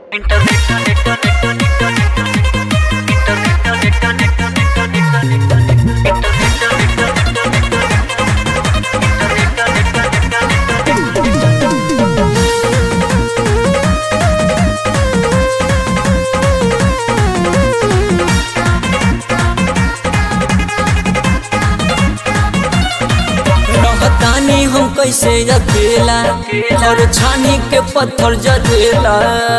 रहतानी हम कैसे अकेला और छानी के पत्थर जरेला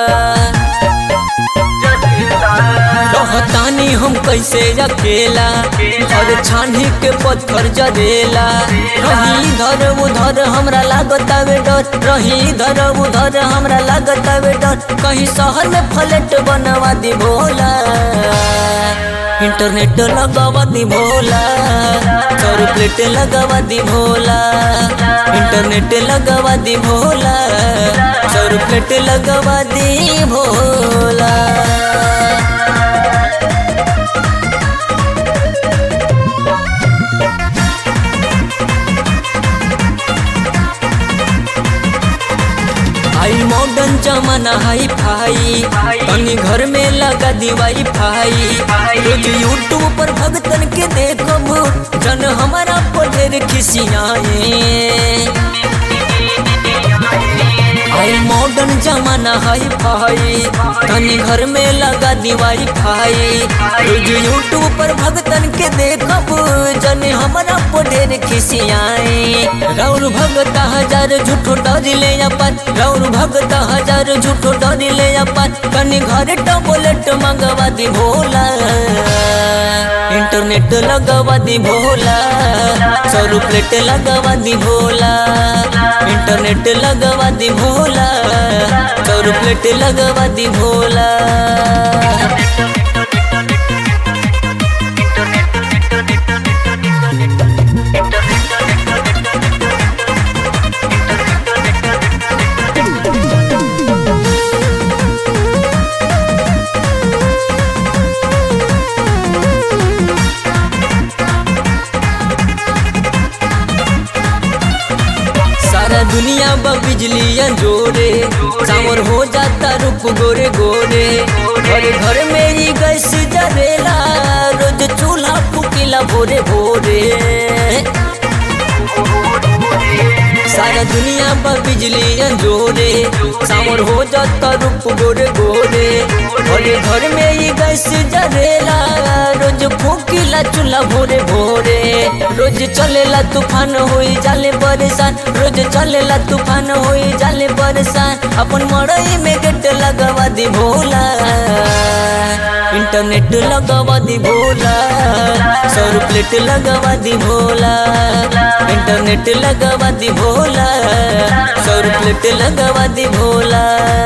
रहतानी हम कैसे अकेला और छानी के पत्थर जरेला रही इधर उधर हमरा लागत आवे डर रही इधर उधर हमरा लागत आवे डर कहीं शहर में फ्लैट बनवा दी भोला इंटरनेट लगावा दी भोला सौ प्लेट लगावा दी भोला इंटरनेट लगावा दी भोला सौ प्लेट लगावा दी भोला आई मॉडर्न जमाना हाई फाई तनी घर में लगा दी वाई फाई रोज यूट्यूब पर भगतन के देखब जन हमारा पर ढेर खिसियाए आई मॉडर्न जमाना हाई फाई तनी घर में लगा दी वाई फाई रोज यूट्यूब पर भगतन के देखब जन हमारा पर ढेर खिसियाए रौर भगत हजार झूठो डर ले अपन रौर भगत हजार झूठो डर ले अपन कनी घर टबलेट मंगवा दी भोला इंटरनेट लगवा दी भोला सौ प्लेट लगवा दी भोला इंटरनेट लगवा दी भोला सौ प्लेट लगवा दी भोला सारा दुनिया बा बिजलियां जोरे सावर हो जाता रूप गोरे गोरे घर घर में ही गैस जरेला रोज चूल्हा फुकीला भोरे भोरे सारा दुनिया बा बिजलियां जोरे सावर हो जाता रूप गोरे गोरे घर घर में ही गैस जरेला रोज फूकीला चूल्हा भोरे भोरे रोज चलेला तूफान होई जाले परेशान रोज चलेला तूफान होई जाले परेशान अपन मड़ई में गेट लगवा दी भोला इंटरनेट लगवा दी भोला सौ प्लेट लगवा दी भोला इंटरनेट लगवा दी भोला सौ प्लेट लगवा दी भोला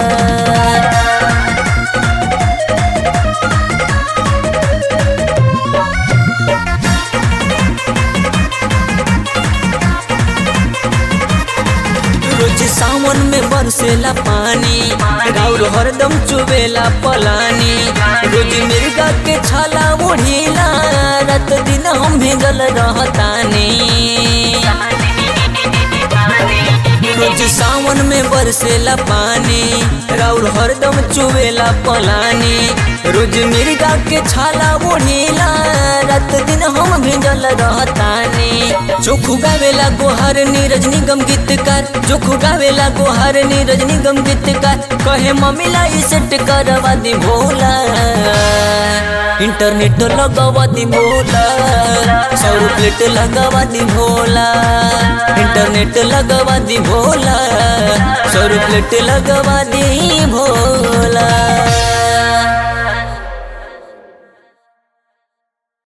रोज सावन में बरसेला पानी राउर हरदम चुबेला पलानी रोज मिर्गा के छाला ओढ़ीला रात दिन हम भेजल रहतानी रोज सावन में बरसेला पानी राउर हरदम चुबेला पलानी रोज मिर्गा के छाला ओढ़ीला रात दिन हम भेजल रहतानी चोखू गावेला गोहर नीरज निगम गीतकार चोखू गावेला गोहर नीरज निगम गीतकार कहे मम्मीला ई सेट करवा दी भोला इंटरनेट लगवा दी भोला सौ प्लेट लगवा दी भोला इंटरनेट लगवा दी भोला सौ प्लेट लगवा दी भोला